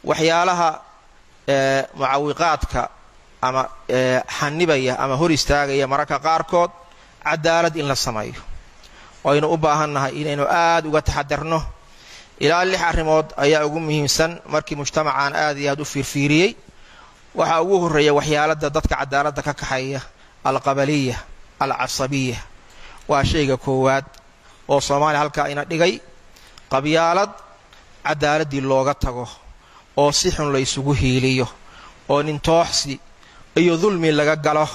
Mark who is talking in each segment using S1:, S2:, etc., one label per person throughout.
S1: waxyaalaha mucawiqaadka ama xanibaya ama hor istaagaya mararka qaarkood cadaalad in la sameeyo waynu u baahannahay inaynu aad uga taxadarno ilaa lix arrimood ayaa ugu muhiimsan markii mujtamacaan aad iyo aad u fiirfiiriyey waxaa ugu horreeya waxyaalada dadka cadaaladda ka kaxeeya alqabaliya alcasabiya waa shayga koowaad oo soomaaliya halkaa ina dhigay qabyaalad cadaaladdii looga tago oo si xun la ysugu hiiliyo oo nintooxsi iyo dulmi laga galo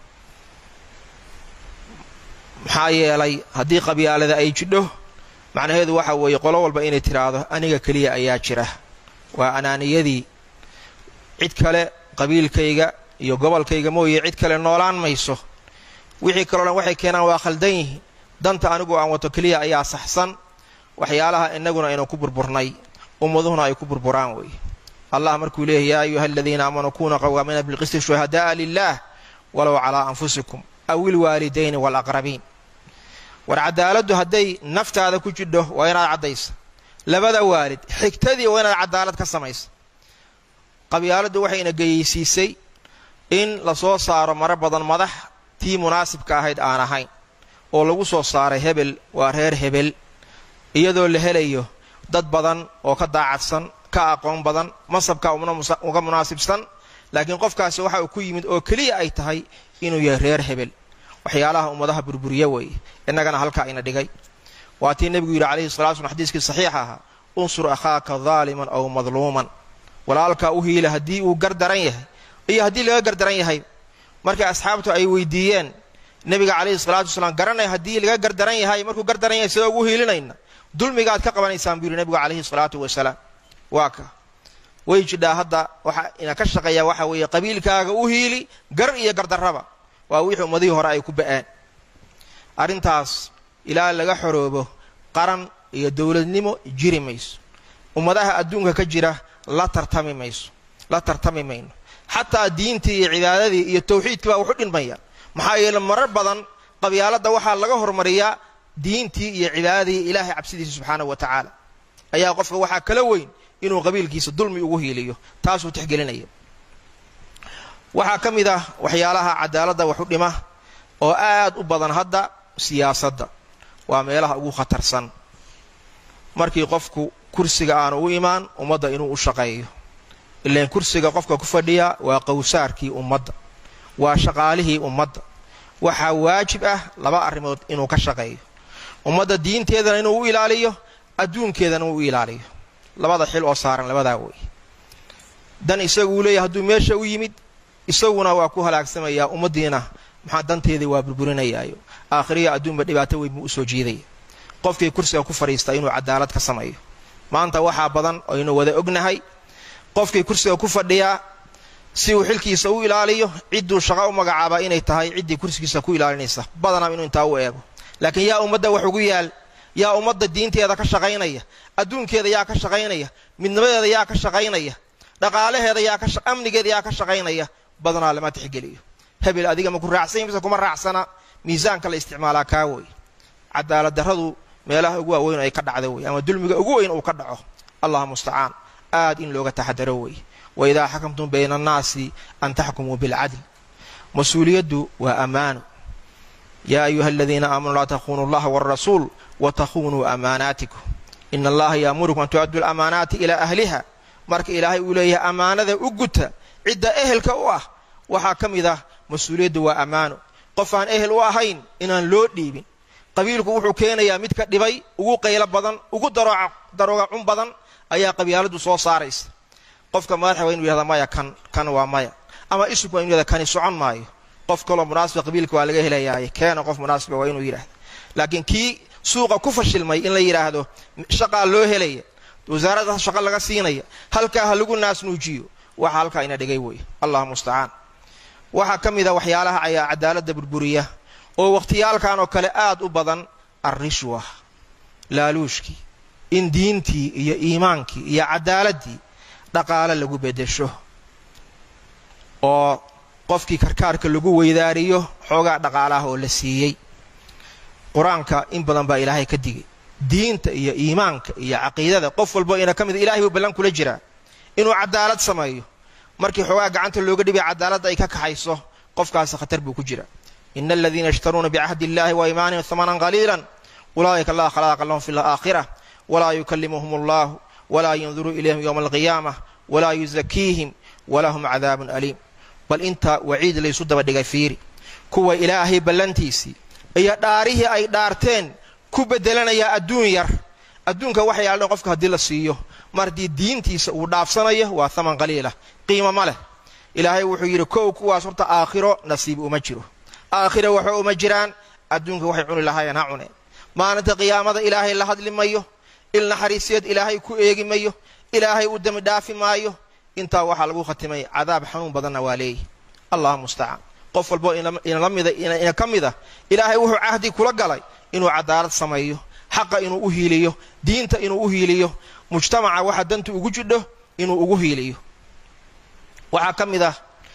S1: maxaa yeelay haddii qabyaalada ay jidho macnaheedu waxa weeye qolo walba inay tiraahdo aniga keliya ayaa jira waa anaaniyadii cid kale qabiilkayga iyo gobolkayga mooye cid kale noolaan mayso wixii kaloo dhan waxay keenaan waa khaldan yihiin danta anigu aan wato keliya ayaa saxsan waxyaalaha inaguna aynu ku burburnay ummaduhuna ay ku burburaan weeye allah markuu leeyahy yaa ayuha aladiina aamanuu kunuu qawaamiina bilqisti shuhada'a lilah walow calaa anfusikum aw ilwaalidayni waalaqrabiin war cadaaladdu hadday naftaada ku jidho waa inaad caddaysa labada waalid xigtadii waa inaad cadaalad ka samaysa qabyaaladdu waxayna geyeysiisay in lasoo saaro maro badan madax tii munaasibka ahayd aan ahayn oo lagu soo saaray hebel waa reer hebel iyadoo la helayo dad badan oo ka daacadsan ka aqoon badan masabka uga munaasibsan laakiin qofkaasi waxa uu ku yimid oo keliya ay tahay inuu yahay reer hebel waxyaalaha ummadaha burburiya weeye innagana halkaa ina dhigay waa tii nebigu yidhi calayhi salatu slam xadiiskii saxiixa ahaa unsur akhaaka daaliman aw madluuman walaalkaa u hiila haddii uu gardaran yahay iyo haddii laga gardaran yahay markay asxaabtu ay weydiiyeen nebiga calayhi salaatu wasalaam garanay haddii laga gardaran yahay markuu gardaran yahay sidoo ugu hiilinayna dulmigaad ka qabanaysaan buu yidhi nebigu calayhi salaatu wasalaam waa ka way jidhaa hadda waxa ina ka shaqeeya waxa weeye qabiilkaaga u hiili gar iyo gardarraba waa wixii ummadihii hore ay ku ba'aan arrintaas ilaa laga xoroobo qaran iyo dowladnimo jiri mayso ummadaha adduunka ka jira la tartami mayso la tartami mayno xataa diintii iyo cibaadadii iyo tawxiidkii baa wuxu dhinmaya maxaa yeele marar badan qabyaaladda waxaa laga hormariyaa diintii iyo cibaadadii ilaahay cabsidiisa subxaanahu wa tacaala ayaa qofka waxaa kala weyn inuu qabiilkiisa dulmi ugu hiiliyo taasuu tixgelinaya waxaa ka mid ah waxyaalaha cadaaladda waxu dhima oo aad u badan hadda siyaasadda waa meelaha ugu khatarsan markii qofku kursiga aanu u imaan ummadda inuu u shaqeeyo ilaan kursiga qofka ku fadhiya waa qowsaarkii ummadda waa shaqaalihii ummadda waxaa waajib ah laba arrimood inuu ka shaqeeyo ummadda diinteedana inuu u ilaaliyo adduunkeedana uu u ilaaliyo labada xil oo saaran labadaa wey dan isagu uu leeyahy hadduu meesha u yimid isaguna waa ku halaagsamayaa ummaddiina maxaa danteedii waa burburinayaayo aakhiriya adduunba dhibaato weyn buu usoo jiidaya qofkii kursiga ku fadhiista inuu cadaalad ka sameeyo maanta waxaa badan aynu wada ognahay qofkii kursiga ku fadhiyaa si uu xilkiisa u ilaaliyo cidduu shaqo u magacaabaa inay tahay ciddii kursigiisa ku ilaalinaysa badanaa inuu intaa u eego laakiin yaa ummadda wax ugu yaal yaa ummadda diinteeda ka shaqaynaya adduunkeeda yaa ka shaqaynaya midnimadeeda yaa ka shaqaynaya dhaqaalaheeda yaa ka amnigeeda yaa ka shaqaynaya badanaa lama tixgeliyo hebel adiga ma ku raacsanya mise kuma raacsana miisaanka la isticmaalaa kaa wey cadaalad darradu meelaha ugu waaweyn ay ka dhacdo wey ama dulmiga ugu weyn uu ka dhaco allah mustacaan aad in looga taxadaro wey wa idaa xakamtum bayna annaasi an taxkumuu bilcadl mas-uuliyaddu waa ammaano yaa ayuha aladiina aamanuu laa takhunuu allaha wاlrasuul watakhunuu amaanaatikum ina allaha yaamurukum an tu'addu lamaanaati ilaa ahliha marka ilaahay uu leeyahay ammaanada u guta cidda ehelka u ah waxaa ka mid ah mas-uuliyaddu waa ammaano qof aan ehel u ahayn inaan loo dhiibin qabiilku wuxuu keenayaa mid ka dhibay ugu qaylo badan ugu darooga cun badan ayaa qabyaaladdu soo saaraysa qofka madaxa waa inu yihahda maya kan kan waa maya ama isubku waa inu yihahda kani socon maayo qof kaloo munaasiba qabiilka waa laga helayaaye keena qof munaasiba waa inuu yidhahda laakiin kii suuqa ku fashilmay in la yidhaahdo shaqaa loo helaya wasaaradda shaqo laga siinaya halkaa ha lagu naasnuujiyo waxa halkaa ina dhigay wey allah mustacaan waxaa ka mid a waxyaalaha ayaa cadaaladda burburiya oo wakhtiyaalkan oo kale aad u badan alrishwa laaluushkii in diintii iyo iimaankii iyo cadaaladdii dhaqaale lagu beddesho oo qofkii karkaarka lagu weydaariyo xoogaa dhaqaalaha oo la siiyey qur-aanka in badan baa ilaahay ka digay diinta iyo iimaanka iyo caqiidada qof walbo ina ka mid ilahay buu ballan kula jiraa inuu cadaalad sameeyo markii xoogaa gacanta looga dhibay cadaaladda ay ka kaxayso qofkaasi khatar buu ku jira ina aladiina yashtaruuna bicahdi illahi wa imaanihim hamanan qaliila ulaa'ika laa khalaaqa lahum fi laakhira walaa yukallimuhum allahu walaa yanduru ilayhim yowma alqiyaamah walaa yuzakiihim walahum cadaabun aliim bal inta waciid laysu daba dhigay fiiri kuwa ilaahay ballantiisii iyo dhaarihii ay dhaarteen ku bedelanaya adduun yar adduunka waxa yaalhan qofka haddii la siiyo mar haddii diintiisa uu dhaafsanayo waa haman qaliila qiimo ma leh ilaahay wuxuu yidhi kow kuwaas horta aakhiro nasiib uma jiro aakhiro waxa uma jiraan adduunka waxay cuni lahaayeen ha cuneen maalinta qiyaamada ilaahay la hadli mayo il naxariiseed ilaahay ku eegi mayo ilaahay u demi dhaafi maayo intaa waxaa lagu khatimay cadaab xanuun badanna waa leeyihi allah mustacaan qof walbo ina ka mida ilaahay wuxuu cahdi kula galay inuu cadaalad sameeyo xaqa inuu u hiiliyo diinta inuu u hiiliyo mujtamaca waxa danta ugu jidho inuu ugu hiiliyo waxaa ka mid ah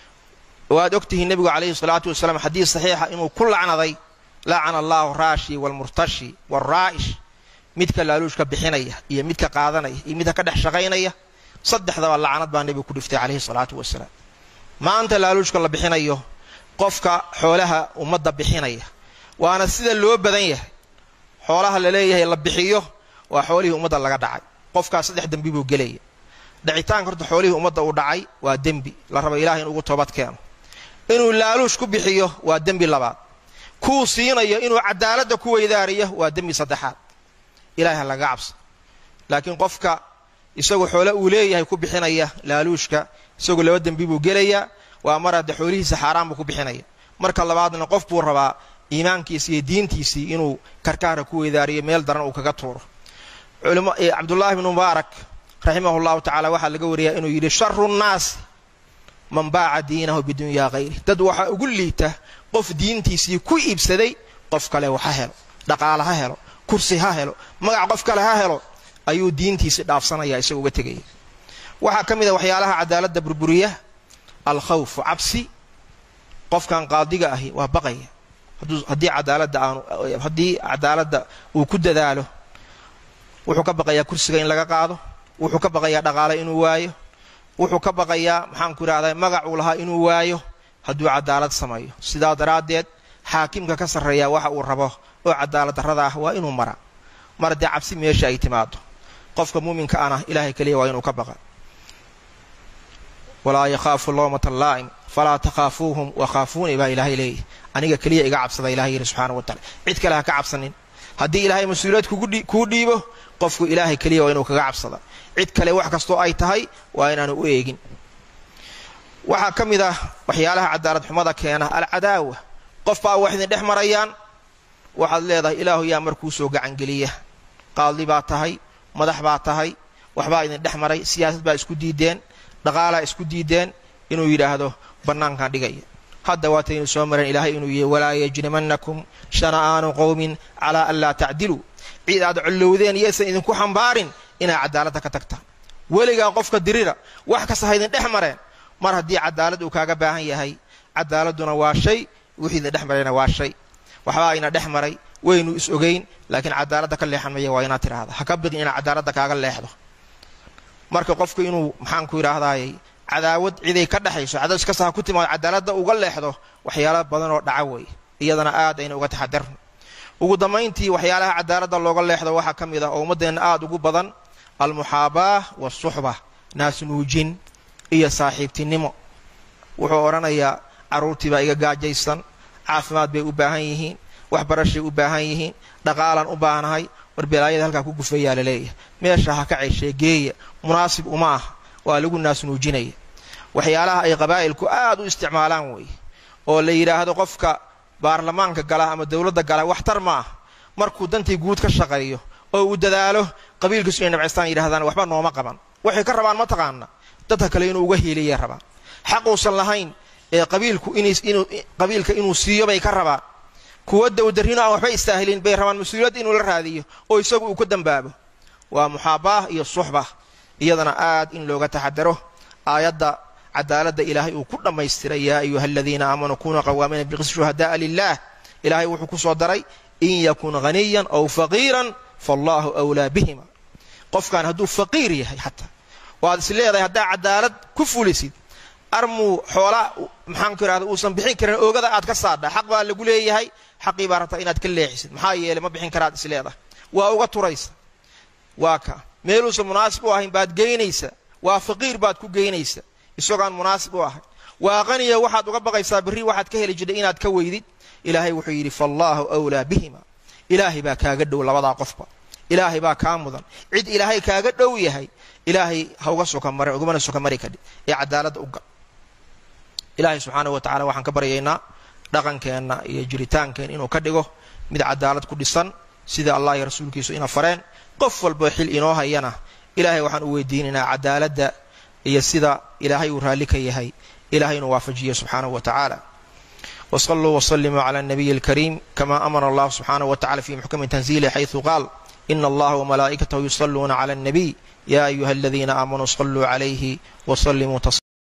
S1: waad ogtihiin nebigu calayhi salaatu wasalaam xadiis saxiixa inuu ku lacnaday lacana allahu raashi waalmurtashi waalraa'ish midka laaluushka bixinaya iyo midka qaadanaya iyo midka ka dhex shaqaynaya saddexdaba lacnad baa nebigu ku dhiftay calayhi salaatu wasalaam maanta laaluushka la bixinayo qofka xoolaha ummadda bixinaya waana sida loo badan yahay xoolaha la leeyahay la bixiyo waa xoolihii ummadda laga dhacay qofkaas saddex dembi buu gelaya dhacitaanka horta xoolihii ummadda uu dhacay waa dembi la rabo ilahay in ugu toobad keeno inuu laaluush ku bixiyo waa dembi labaad kuu siinayo inuu cadaaladda ku weydaariyo waa dembi saddexaad ilahay ha laga cabsa laakiin qofka isagoo xoole uu leeyahay ku bixinaya laaluushka isagoo laba dembi buu gelayaa waa mar hadde xoolihiisa xaaraan buu ku bixinaya marka labaadna qof buu rabaa iimaankiisi iyo diintiisii inuu karkaara ku weydaariyo meel daran uu kaga tuuro cabdullaahi bnu mubaarak raximah llahu tacala waxaa laga wariyaa inuu yidhi sharu nnaasi man baaca diinahu bidunyaa hayri dad waxaa ugu liita qof diintiisii ku iibsaday qof kale wax ha helo dhaqaale ha helo kursi ha helo magac qof kale ha helo ayuu diintiisii dhaafsanaya isagoo uga tegaya waxaa ka mid a waxyaalaha cadaaladda burburiya alkhawfu cabsi qofkan qaadiga ahi waa baqaya haddii cadaaladda aanu haddii cadaaladda uu ku dadaalo wuxuu ka baqayaa kursiga in laga qaado wuxuu ka baqayaa dhaqaale inuu waayo wuxuu ka baqayaa maxaanku idhahdaa magac uu lahaa inuu waayo hadduu cadaalad sameeyo sidaa daraaddeed xaakimka ka sarreeya waxa uu rabo oo cadaalad darrada ah waa inuu mara mar haddii cabsi meesha ay timaado qofka muuminka ana ilaahay keliya waa inuu ka baqa walaa yakhaafu lowmata laa'im falaa takhaafuuhum wakhaafuuni baa ilaahay leeyahy aniga keliya iga cabsada ilahay yidhi subxaana wa tacala cid kale ha ka cabsanin haddii ilaahay mas-uuliyad kuu dhiibo qofku ilaahay keliya waa inuu kaga cabsada cid kale wax kastoo ay tahay waa inaanu u eegin waxaa ka mid ah waxyaalaha cadaalad xumada keena alcadaawa qof baa wax idin dhex marayaan waxaad leedahay ilaahu yaa markuu soo gacangeliya qaadli baa tahay madax baa tahay waxbaa idin dhex maray siyaasad baa isku diideen dhaqaalaa isku diideen inuu yidhaahdo bannaankan dhigaya hadda waataynu soo mareen ilaahay inuu yihi walaa yajrimannakum shana'aanu qowmin calaa an laa tacdiluu cid aad collowdeen yaysan idinku xambaarin inaa cadaaladda ka tagtaan weligaa qofka dirira wax kasta ha idin dhex mareen mar haddii cadaalad uu kaaga baahan yahay cadaaladduna waa shay wixii idin dhex marayna waa shay waxbaa ina dhex maray waynu is ogeyn laakiin cadaaladda ka leexan maya waa inaad tidhaahda ha ka biqin inaad cadaaladda kaaga leexdo marka qofku inuu maxaanku idhaahdaayey cadaawad ciday ka dhexayso cadaawad kasta ha ku timaado cadaaladda uga leexdo waxyaala badan oo dhaca weeye iyadana aad ayna uga taxadarno ugu dambayntii waxyaalaha cadaaladda looga leexdo waxaa ka mid ah oo ummaddeenna aada ugu badan almuxaabaah waasuxba naasnuujin iyo saaxiibtinimo wuxuu odhanayaa carruurtii baa iga gaajaysan caafimaad bay u baahan yihiin waxbarashay u baahan yihiin dhaqaalaan u baahnahay war belaayada halkaa ku gufeeyaa laleeyahay meesha ha ka ceshee geeya munaasib uma ah waa lagu naasnuujinaya waxyaalaha ay qabaa'ilku aad u isticmaalaan weeye oo la yidhaahdo qofka baarlamaanka gala ama dowladda gala waxtar ma ah markuu dantii guud ka shaqeeyo oo uu dadaalo qabiilkiisu inay nabcistaan yidhahdaan waxba nooma qaban waxay ka rabaan mataqaana dadka kale inuu uga hiiliyay rabaan xaquusan lahayn ee qabiilku qabiilka inuu siiyo bay ka rabaan kuwa dowdarrino aan waxba istaahilin bay rabaan mas-uuliyadda inuu la raadiyo oo isagu uu ka dambaabo waa muxaabaah iyo suxba iyadana aad in looga taxadaro aayadda cadaaladda ilaahay uu ku dhammaystiray yaa ayuha aladiina aamanuu kunuu qawaamiina bilqis shuhada'a lilah ilaahay wuxuu ku soo daray in yakun haniyan aw faqiiran faallahu wlaa bihima qofkan hadduu faqiir yahay xataa oo aad is leedahay haddaa cadaalad ku fulisid armuu xoolaa maxaanku idhahda uusan bixin karin oogada aad ka saadha xaq baa lagu leeyahay xaqii baa rabtaa inaad ka leexisid maxaa yeelay ma bixin karaad is leedahay waa uga turaysa waa ka meeluusan munaasib u ahayn baad geynaysa waa faqiir baad ku geynaysa isagoaan munaasib u ahayn waa qaniya waxaad uga baqaysaa berri waxaad ka heli jirtay inaad ka weydid ilaahay wuxuu yidhi faallaahu wlaa bihima ilaahay baa kaaga dhow labadaa qofba ilaahay baa kaa mudan cid ilaahay kaaga dhow yahay ilaahay ha uga soka mare ugumana soka mari kadhi ee cadaaladda u gal ilaahay subxaanahu wa tacala waxaan ka baryaynaa dhaqankeenna iyo jiritaankeen inuu ka dhigo mid cadaalad ku dhisan sida allah iyo rasuulkiisu ina fareen qof walba xil inoo hayana ilaahay waxaan u weydiinaynaa cadaaladda iyo sida ilaahay uu raalli ka yahay ilahay inuu waafajiyo subxaanahu wa tacaala وصلوا وسلموا على النبي الكريم كما أمر الله سبحانه وتعالى في محكم تنزيله حيث قال إن الله وملائكته يصلون على النبي يا أيها الذين آمنوا صلوا عليه وسلموا تصليما